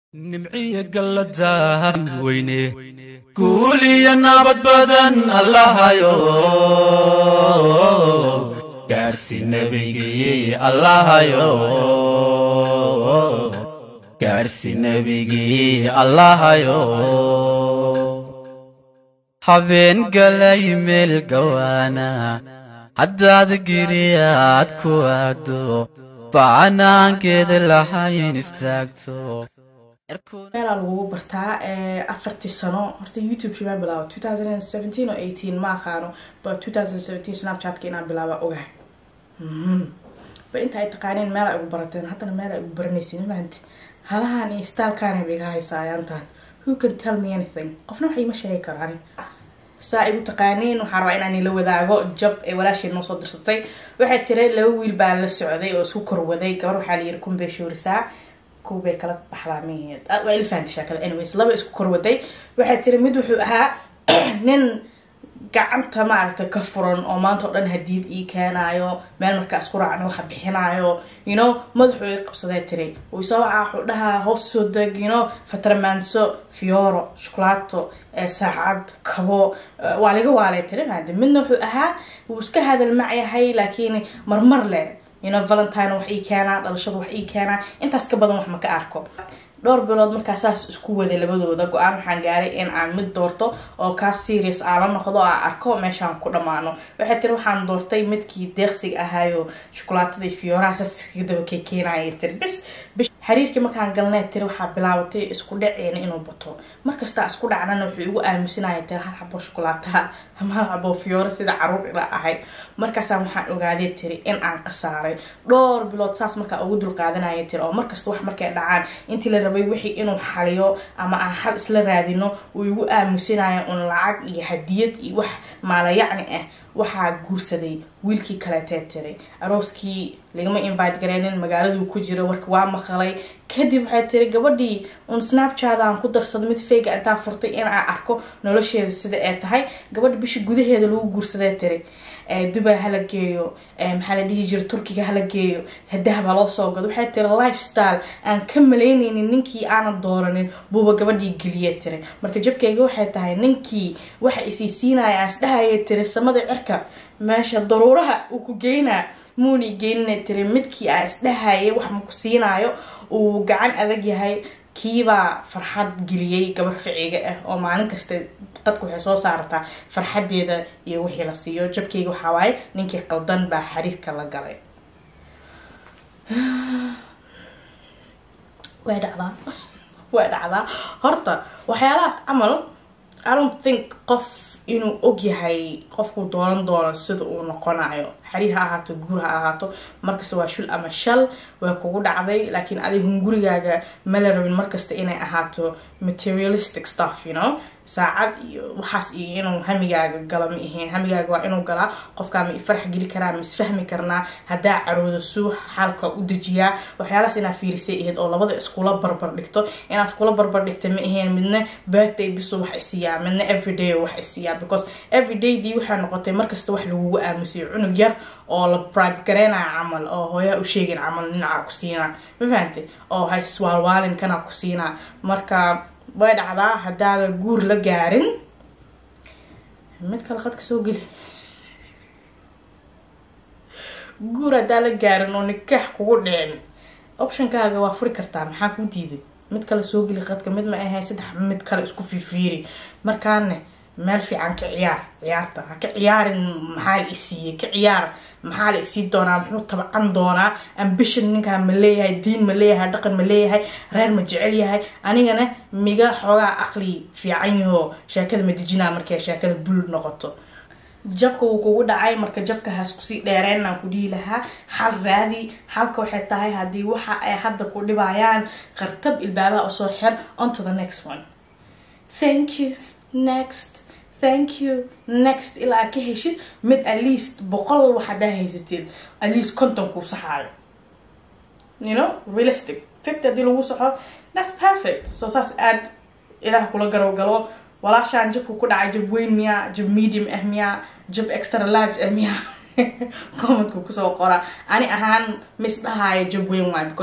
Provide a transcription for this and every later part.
nimciya galladahan weyne guuliya nabad badan allahayo gaarsi nebigii allahayo gaarsi nebigii allahayo habeen galay meel gawaana haddaad giriyaad ku aado bacanaankeeda lahayn istaagto meelaa lagugu bartaa afartii sano horta youtube baan bilaaba two thousand and seventeen oo eighteen ma aqaano ba two thousand and seventeen snapchatka inaan bilaaba ogahay ba inta ay taqaaneen meela igu barateen haddana meela igu baranaysin maanti halahan iyo staalkaana bay iga haysaa ayaantaan who can tell me anything qofna wax iima sheegi karaan saa igu taqaaniin waxaan rabaa inaan ila wadaago jab ee walaasheed noo soo dirsatay waxay tiri laba wiil baa la socday oo isku korwaday gabar waxaa la yiri kunbay shuurisaa kuwbay kala baxdaa miheed waa ilfahantishaa kale anyways laba isku korwaday waxay tiri mid wuxuu ahaa nin gacanta maaragtay ka furan oo maanta oo dhan hadiid ii keenaayo meel markaa isku raacna waxa bixinaayo you know madaxuu ii qabsaday tiri uu isoo wacaa wuxuu dhahaa hoos soo deg you know fatramaanso fioro shukulaato saacad kabo waa laga waalay tiri maade midna wuxuu ahaa wuu iska hadal macyahay laakiin marmar leh you know valentine wax ii keenaa dhalashada wax ii keenaa intaas ka badan wax ma ka arko dhowr bilood markaa saas isku waday labadooda go-aan waxaan gaaray in aan mid doorto oo kaa serious aan la noqdo oo aan arko meeshaan ku dhammaano waxay tiri waxaan doortay midkii deeqsiga ahaayo shukulaatada fiyooraha saskaga daba kekeenaya tiri bis bis xiriirkii markaan galnay tiri waxaa bilaabatay isku dhaceena inuu bato markastaa isku dhacnana wuxuu igu aamusinaya tiri hal xabo shukulaataha ama hal xabo fiyoora sida caruur ila ahay markaasaa waxaan ogaaday tiri in aan qasaaray dhowr bilood saas markaa ugu dulqaadanaya tiri oo markasta wax markay dhacaan intii la rabay wixii inuu xaliyo ama aan xal isla raadino uu igu aamusinaya un lacag iyo hadiyad iyo wax maalayacni ah waxaa guursaday wiilkii kaleetee tiri arooskii lagama invite gareynin magaaladuu ku jiro warka waa maqalay kadib waxay tiri gabadhii un snapchat aan ku darsado mid feyga intaan furtay in aan arko nolosheeda sida ay tahay gabadha bisha gudaheeda lagu guursaday tiri dubay hala geeyo maxaa la dhihi jira turkiga hala geeyo hadahba loo soo gado waxay tiri lifestyle aan ka malaynaynin ninkii aanan dooranin buuba gabadhii geliye tiri marka jabkeyga waxay tahay ninkii waxa isiisiinaya aan isdhahaya tiri samada cirka meesha daruuraha uu ku geynaa muuni geynina tiri midkii aan isdhahaya wax maku siinaayo uu gacan adag yahay kiibaa farxad geliyey gabar ficiga ah oo maalin kasta dadka waxay soo saartaa farxadeeda iyo wixii la siiyo jabkeyga waxaa waaye ninkii qaldan baa xiriirka la galay way dhacdaa way dhacdaa horta waxyaalahaas camal i don't think qof inuu og yahay qofkuu doonan doono sida uu noqonayo xiriir ha ahaato guur ha ahaato markasta waa shul ama shal way kugu dhacday laakiin adig hungurigaaga mala rabin markasta inay ahaato materialistic stuff you know saacad iyo waxaas iyo inuu hamigaaga gala ma ahayn hamigaaga waa inuu galaa qofkaa ma ifarax geli karaa ma isfahmi karnaa haddaa carooda suu xaalka u dejiyaa waxyaalahaas inaa fiirisay ahayd oo labada iskula barbar dhigto inaa iskula barbar dhigta ma ahayn midna birthday bisu wax isiiyaa midna everyday wax isiiyaa because everydaydii waxay noqotay markasta wax lagugu aamusiyo cunug yar oo la bribe gareynaya camal oo hooyaa u sheegin camal dhinacaa ku siinaa ma fahantay oo ha iswaalwaalin kanaa ku siinaa marka way dhacdaa haddaada guur la gaarin mid kale qadka soo geli guur haddaa la gaarin oo nikaax kugu dhicin optionkaaga waa furi kartaa maxaa kuu diiday mid kale soo geli qadka mid ma ahayn saddex mid kale isku fiifiiri markaane meel fiican ka ciyaar ciyaarta ha ka ciyaarin maxaa la isiiyey ka ciyaar maxaa la isii doonaa muxuu tabcan doonaa ambition ninkaa ma leeyahay diin ma leeyahay dhaqan ma leeyahay reer ma jecel yahay anigana miga xoogaa aqli fiican yaho sheekada ma dejinaa markay sheekada bul noqoto jabka wuu kugu dhacay marka jabka haas kusii dheereenaan ku dhihi lahaa xal raadi xalka waxay tahay haddii waxa ay hadda ku dhibayaan qartab ilbaabaha usoo xir onto the next one thank you next thank you next ilaa aad ka heshid mid at least boqol wax haddaa haysateed at least conton kuu saxaayo you know realistic fifty haddii lagu saxo that's perfect so saas aad ilaah kula garow galo walaashaan jabku ku dhacay jab weyn miyaa jab medium ah miyaa jab extra large ah miyaa commentku kusoo qora ani ahaan mis dhahaayo jab weyn waay because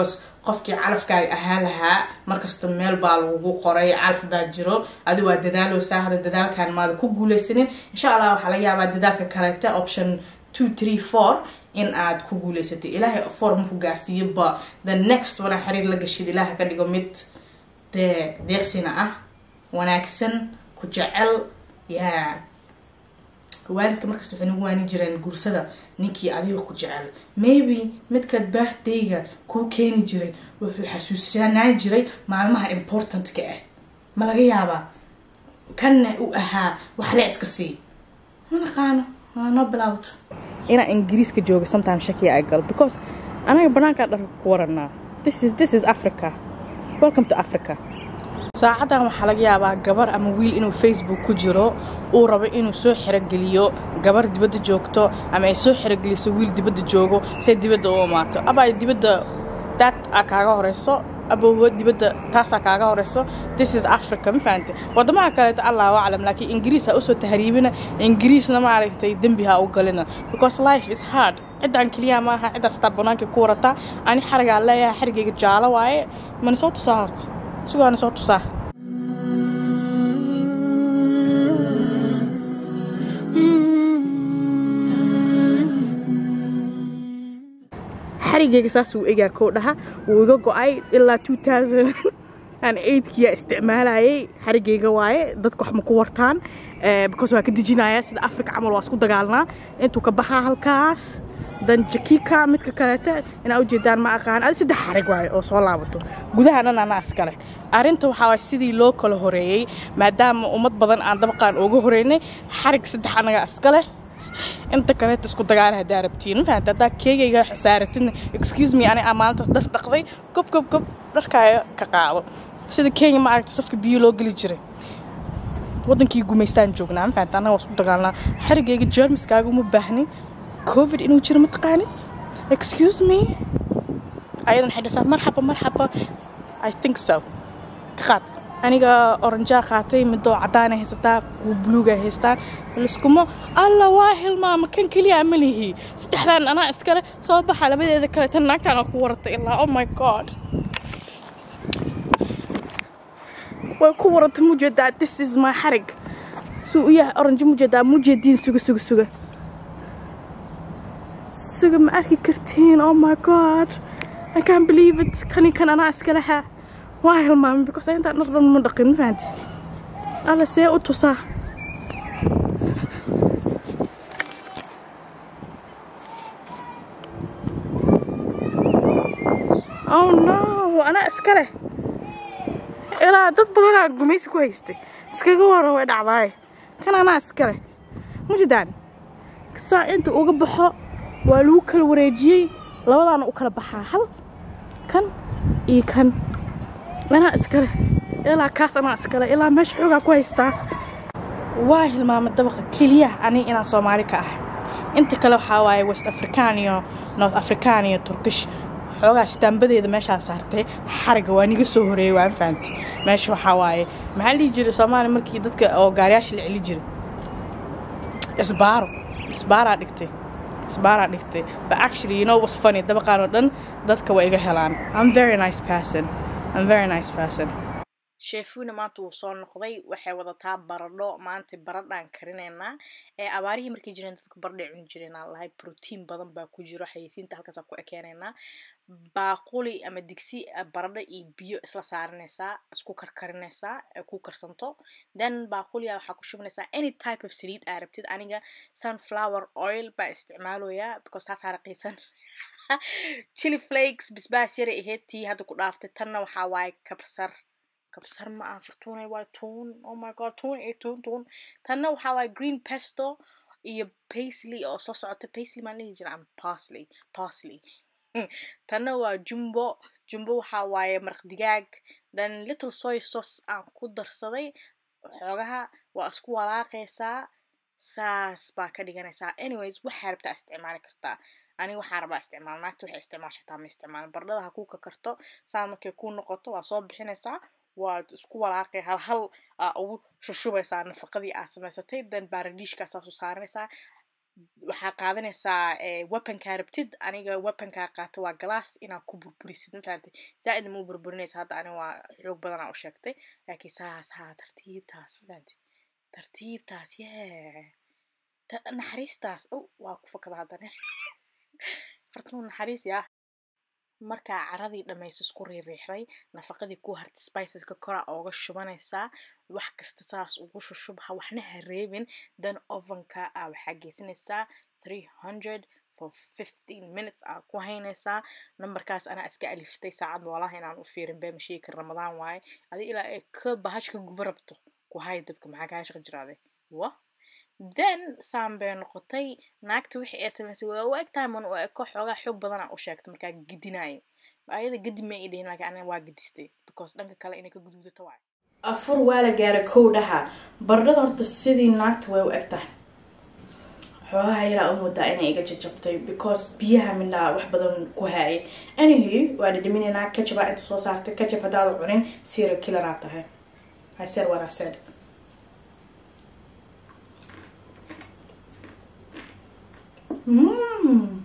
qofkii calafkaaga ahaa lahaa markasta meel baa lagugu qoray calaf baa jiro adi waa dadaaloosaa hada dadaalkan maada ku guuleysanin insha allah waxaa laga yaabaa dadaalka kaleeta option two three four in aad ku guuleysatay ilaahay four maku gaarsiiyo ba the next wana xiriir la gashid ilaaha ka dhigo mid dee deeqsina ah wanaagsan ku jecel yaa waalidka markasta waxay nagu waani jireen guursada ninkii adiga ku jecel maybe midkaad birthdayga kuu keeni jiray wuxuu xasuusanaan jiray maalmaha importantka ah ma laga yaabaa kanna u ahaa waxle iska sii ma naqaano waa noo bilaabato inaa ingiriiska jooga sometime shakiya ay galo because anaga banaankaa dharka ku waranaa this is this is africa welcome to africa saacadan waxaa laga yaabaa gabar ama wiil inuu facebook ku jiro uu rabo inuu soo xerogeliyo gabar dibadda joogto ama ay soo xerogeliso wiil dibadda joogo say dibadda u imaato abaa dibadda daad aa kaaga horeyso aboowo dibadda taasaa kaaga horeyso this is africa ma fahante wadamaha kaleeto allahu aclam laakiin ingiriis ha usoo tahriibina ingiriisna maaragtay dembi ha u galina because life is hard ciddaan keliya ma aha ciddaas hataa banaanka ku warataa ani xarigaa leeyahay xarigayga jaalo waaye mana soo tusaa horta sugaana soo tusaa xarigayga saasuu egaa koo dhaha wuu iga go-ay ilaa two thousand and eightkiyaa isticmaalayay xarigayga waaye dadka wax ma ku wartaan because waa ka dejinaya sida africa camal waa isku dagaalnaa intuu ka baxaa halkaas dan jakika midka kaleeta inaa ujeedaan ma aqaan adi saddex xarig waaye oo soo laabato gudaha dhan anaa iskale arrinta waxaa waay sidii loo kala horeeyey maadaama ummad badan aan dabaqaan ooga horeynay xarig saddex anaga iskale inta kaleeta isku dagaala haddaa rabtiin ma fahamta haddaa keegayga xisaaratidna excuse me ani aa maalintaas dhar dhaqday gob gob gob dharkaaga ka qaado sida kenya ma aragta safka biyo loo geli jiray waddankii gumaystaan joognaa ma fahamta annaga waa isku dagaalnaa xarigayga jermiskaaga uma baahni covid inuu jiro ma taqaanid excuse me ayadan waxay dhasaa marxaba marxaba i think so ka qaad aniga oranjaa qaatay midoo caddaana haysataa kuwa buluuga haystaan liskuma alla waa hilmaama kan keliya ma lihi saddexdaan anaa iskale soo baxa labadeeda kale tan naagtaan ku waratay ilaa oh my god way ku waratay mujeedaa this is my xarig suu u yahay oranjo mujeedaa mujeediin suga suga suga suga ma arki kartiin oh my god i can't believe it kani kan anaa iska lahaa waa hilmaamay because intaan dhar dhan ma dhaqin ma fahanti alla see u tusaa oh no anaa iska leh ilaa dad badanaa gumaysi ku haystay iskaga wara way dhacdaaye kan anaa iska leh mujidaan saa inta uga baxo waa lagu kala wareejiyey labadaana u kala baxaa hal kan iyo kan anaa iskale ilaa kaas anaa iskale ilaa meesha xoogaa ku haystaa waa hilmaama dabaqa keliya ani inaan soomaali ka ah inta kale waxaa waaye west african iyo north african iyo turkish xoogaa shitaambadeeda meeshaa saartay xariga waa niga soo horeeyey waan fahanti meesha waxaa waaye maxaa la dhihi jiray soomaaliya markii dadka oo gaariyaasha la celi jiray isbaaro isbaaraa dhigtay isbaaraa dhigtay but actually you know what's funny dabaqaan oo dhan dadka waa iga helaan I'm very nice person I'm very nice person sheefuuna maanta wuu soo noqday waxay wadataa baradho maanta baradhaan karinaynaa ee abaarihii markay jireen dadka baradhay cuni jireen aan lahay protein badan baa ku jiro xayeysiinta halkaas ku ekeenaynaa baaquli ama digsi baradho iyo biyo isla saaranaysaa isku karkarinaysaa ee ku karsanto then baaquliga waxaa ku shubanaysaa any type of saliid aa rabtid aniga sunflower oil baa isticmaaloyaa because taasaa raqiisan chili flakes bisbaas yaray ahayd tii hadda ku dhaaftay tanna waxaa waaye kabsar kabsar ma aha fartuunay waa tuun oh my god tuun iyo tuun tuun tanna waxaa waaye green pesto iyo paisley oo soo socota paisley maan dhihi jira ama parsley parsley tanna waa jumbo jumbo waxaa waaye maraq digaag then little soy sauce aan ku darsaday xoogaha waa isku walaaqaysaa saas baa ka dhiganaysaa anyways waxaa rabtaa isticmaali kartaa aniga waxaa rabaa isticmaal naagta waxay isticmaashataa ma isticmaal bardhada ha kuu kakarto saa markay kuu noqoto waa soo bixinaysaa waad isku walaaqay hal hal aa ugu shushubaysaa nafaqadii aa samaysatay then baaradiishkaasaa soo saaranaysaa waxaa qaadanaysaa weaponkaa rabtid aniga weaponkaa qaato waa glass inaad ku burburisid mafahantay zaa-id ma u burburinaysa hadda ani waa xoog badanaa u sheegtay laakiin saas haa tartiibtaas mafahantay tartiibtaas yee naxariistaas o waa ku fakada haddana fartanu naxariis yaa markaa caradii dhamayso isku riiriixday nafaqadii ku harta spiceska kora ooga shubanaysaa wax kasta saas ugu shushubha waxna ha reebin dan ovenka a waxaa geysanaysaa three hundred for fifteen minutes aa ku haynaysaa numberkaas anaa iska aliftay saacad walaha inaan u fiirin bee mashiika ramadaan waaye adi ilaa ay ka bahashka guba rabto ku hay dabka maxaa kaa shaqi jiraaday wa then saan bay noqotay naagta wixii ay samaysay waa u egtahay man u eko xoogaa xoog badanaa u sheegtay markaa gedinaayo ayada gedi ma i dhihin laakiin aniga waa gedistay because dhanka kale inay ka guduudato waayo afur waa la gaaray kow dhaha bardhada horta sidii naagta way u eg tahay xoogaha yaraa u moodaa inay iga jajabtay because biyaha midnaa wax badan ku haayay anyhu waa dhadhaminaynaa kajabaa inta soo saartay kajab haddaada cunin sira kilaraa tahay I said what I said Mmm.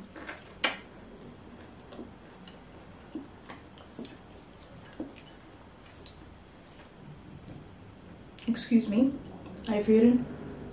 Excuse me. Are you feeling?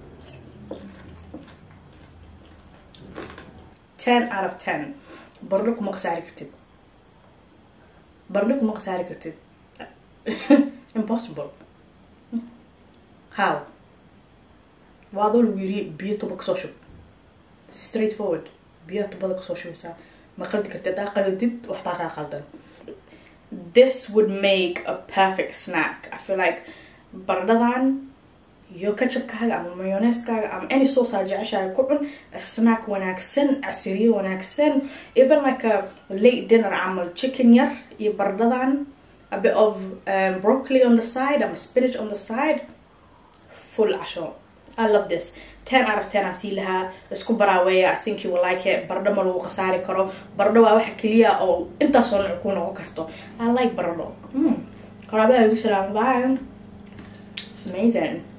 10 out of 10. Barlo kuma khasaari kartid. Barlo kuma khasaari kartid. Impossible. How? waa adoo lagu yiri biyo tuba kasoo shub straight forward biyaha tubada kasoo shubaysaa ma qaldi karti haddaa qaldid waxbaa kaa qaldan this would make a perfect snack i feel like bardhadan iyo kajabkaaga ama mayoneeskaaga ama any sauce aa jeceshaaga ku cun snack wanaagsan casiriye wanaagsan even like a late dinner camal chicken yar iyo bardhadan a bit of um, broccoli on the side ama spinach on the side full casho I love this 10 out of 10 aan sii lahaa isku baraaweeya I think you will like it baradho ma lagu khasaari karo baradho waa waxa keliya oo intaasoo nooc ku noqon karto I like baradho mm. qaraabaha igu salaam bye it's amazing